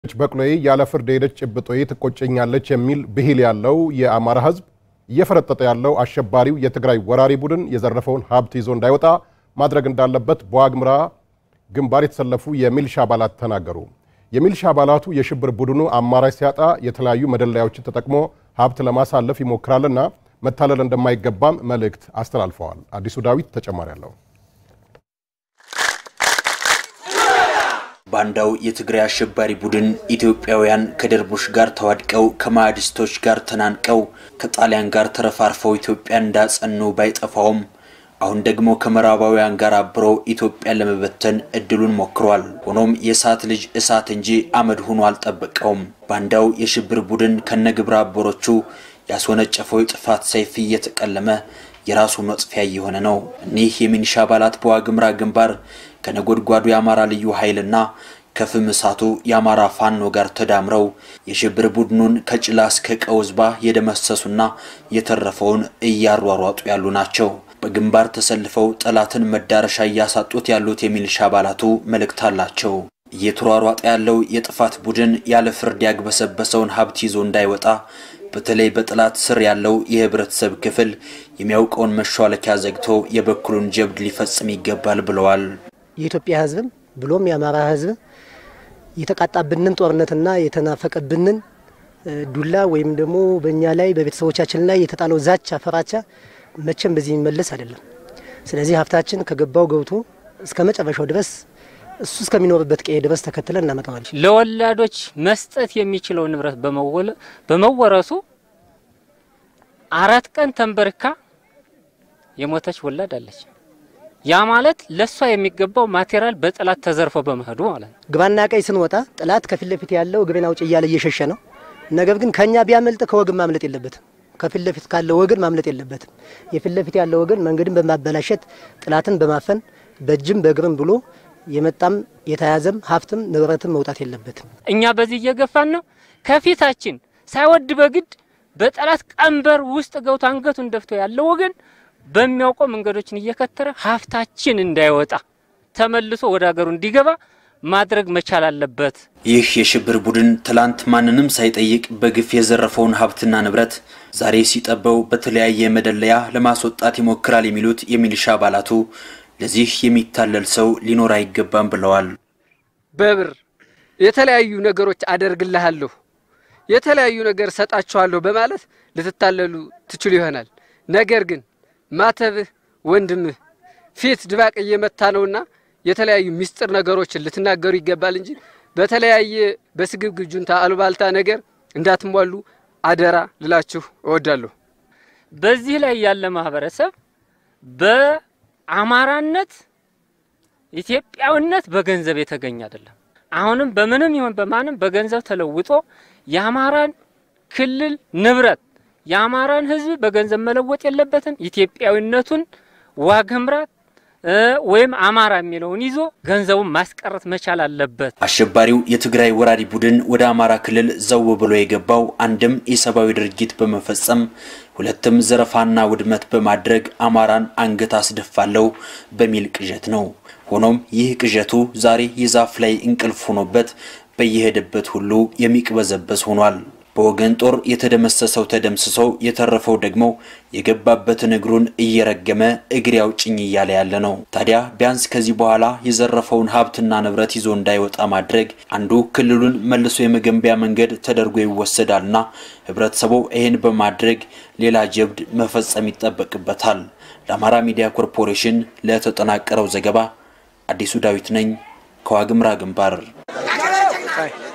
በቅሎዬ ያለ ፍርድ የሄደች ጭብጦዬ ትቆጨኛለች የሚል ብሂል ያለው የአማራ ሕዝብ እየፈረጠጠ ያለው አሸባሪው የትግራይ ወራሪ ቡድን የዘረፈውን ሀብት ይዞ እንዳይወጣ ማድረግ እንዳለበት በዋግምራ ግንባር የተሰለፉ የሚልሻ አባላት ተናገሩ። የሚልሻ አባላቱ የሽብር ቡድኑ አማራጭ ሲያጣ የተለያዩ መደለያዎችን ተጠቅሞ ሀብት ለማሳለፍ ይሞክራልና መታለል እንደማይገባም መልእክት አስተላልፈዋል። አዲሱ ዳዊት ተጨማሪ አለው። ባንዳው የትግራይ አሸባሪ ቡድን ኢትዮጵያውያን ከደርቡሽ ጋር ተዋድቀው ከማዕድስቶች ጋር ተናንቀው ከጣሊያን ጋር ተረፋርፈው ኢትዮጵያን እንዳጸኑ ባይጠፋውም አሁን ደግሞ ከምዕራባውያን ጋር አብሮ ኢትዮጵያን ለመበተን እድሉን ሞክሯል። ሆኖም የእሳት ልጅ እሳት እንጂ አመድ ሆኖ አልጠበቀውም። ባንዳው የሽብር ቡድን ከነግብረ አበሮቹ ያስወነጨፈው የጥፋት ሰይፍ እየተቀለመ የራሱ መጥፊያ እየሆነ ነው። እኒህ የሚኒሻ አባላት በዋግምራ ግንባር ከነጎድጓዱ የአማራ ልዩ ኃይልና ከፍም እሳቱ የአማራ ፋኖ ጋር ተዳምረው የሽብር ቡድኑን ከጭላ እስከ ቀውዝባ የደመሰሱና የተረፈውን እያሯሯጡ ያሉ ናቸው። በግንባር ተሰልፈው ጠላትን መዳረሻ እያሳጡት ያሉት የሚሊሻ አባላቱ መልእክት አላቸው። እየተሯሯጠ ያለው የጥፋት ቡድን ያለ ፍርድ ያግበሰበሰውን ሀብት ይዞ እንዳይወጣ በተለይ በጠላት ስር ያለው የህብረተሰብ ክፍል የሚያውቀውን መሿለኪያ ዘግቶ የበኩሉን ጀብድ ሊፈጽም ይገባል ብለዋል። የኢትዮጵያ ህዝብም ብሎም የአማራ ህዝብ የተቃጣብንን ጦርነትና የተናፈቀብንን ዱላ ወይም ደግሞ በእኛ ላይ በቤተሰቦቻችን ላይ የተጣለው ዛቻ፣ ፈራቻ መቼም በዚህ የሚመለስ አይደለም። ስለዚህ ሀብታችን ከገባው ገብቶ እስከ መጨረሻው ድረስ እሱ እስከሚኖርበት ቀዬ ድረስ ተከትለን እናመጣዋለን። ለወላዶች መስጠት የሚችለው ንብረት በመወረሱ አራት ቀን ተንበርካ የሞተች ወላድ አለች። ያ ማለት ለሷ የሚገባው ማቴሪያል በጠላት ተዘርፎ በመሄዱ ማለት ነው። ግባና ቀኝ ስንወጣ ጠላት ከፊት ለፊት ያለው እግሬን አውጭ እያለ እየሸሸ ነው። ነገር ግን ከኛ ቢያመልጥ ከወገን ማምለጥ የለበትም። ከፊት ለፊት ካለው ወገን ማምለጥ የለበትም። የፊት ለፊት ያለው ወገን መንገድን በማበላሸት ጠላትን በማፈን በእጅም በእግርም ብሎ የመጣም የተያዘም ሀብትም ንብረትም መውጣት የለበትም። እኛ በዚህ እየገፋን ነው። ከፊታችን ሳይወድ በግድ በጠላት ቀንበር ውስጥ ገብቶ አንገቱን ደፍቶ ያለው ወገን በሚያውቀው መንገዶችን እየከተረ ሀብታችን እንዳይወጣ ተመልሶ ወደ ሀገሩ እንዲገባ ማድረግ መቻል አለበት። ይህ የሽብር ቡድን ትላንት ማንንም ሳይጠይቅ በግፍ የዘረፈውን ሀብትና ንብረት ዛሬ ሲጠበው በተለያየ መደለያ ለማስወጣት ይሞክራል የሚሉት የሚሊሻ አባላቱ ለዚህ የሚታለል ሰው ሊኖር አይገባም ብለዋል። በብር የተለያዩ ነገሮች አደርግልሃለሁ፣ የተለያዩ ነገር ሰጣችኋለሁ በማለት ልትታለሉ ትችሉ ይሆናል። ነገር ግን ማተብህ ወንድምህ ፊት ድባቅ እየመታ ነውና የተለያዩ ሚስጥር ነገሮችን ልትናገሩ ይገባል እንጂ በተለያየ በስግብግብ ጁንታ አሉባልታ ነገር እንዳትሟሉ አደራ ልላችሁ እወዳለሁ። በዚህ ላይ ያለ ማህበረሰብ በአማራነት ኢትዮጵያዊነት በገንዘብ የተገኘ አይደለም። አሁንም በምንም ይሁን በማንም በገንዘብ ተለውጦ የአማራን ክልል ንብረት የአማራን ሕዝብ በገንዘብ መለወጥ የለበትም። ኢትዮጵያዊነቱን ዋግምራ ወይም አማራ የሚለውን ይዞ ገንዘቡን ማስቀረት መቻል አለበት። አሸባሪው የትግራይ ወራሪ ቡድን ወደ አማራ ክልል ዘው ብሎ የገባው አንድም የሰብአዊ ድርጊት በመፈጸም ሁለትም ዘረፋና ውድመት በማድረግ አማራን አንገት አስደፋለው በሚል ቅዠት ነው። ሆኖም ይህ ቅዠቱ ዛሬ የዛፍ ላይ እንቅልፍ ሆኖበት በየሄደበት ሁሉ የሚቅበዘበዝ ሆኗል። በወገን ጦር የተደመሰሰው ተደምስሶ የተረፈው ደግሞ የገባበትን እግሩን እየረገመ እግሬ አውጭኝ እያለ ያለ ነው። ታዲያ ቢያንስ ከዚህ በኋላ የዘረፈውን ሀብትና ንብረት ይዞ እንዳይወጣ ማድረግ አንዱ ክልሉን መልሶ የመገንቢያ መንገድ ተደርጎ ይወሰዳልና ህብረተሰቡ ይህን በማድረግ ሌላ ጀብድ መፈጸም ይጠበቅበታል። ለአማራ ሚዲያ ኮርፖሬሽን ለተጠናቀረው ዘገባ አዲሱ ዳዊት ነኝ ከዋግምራ ግንባር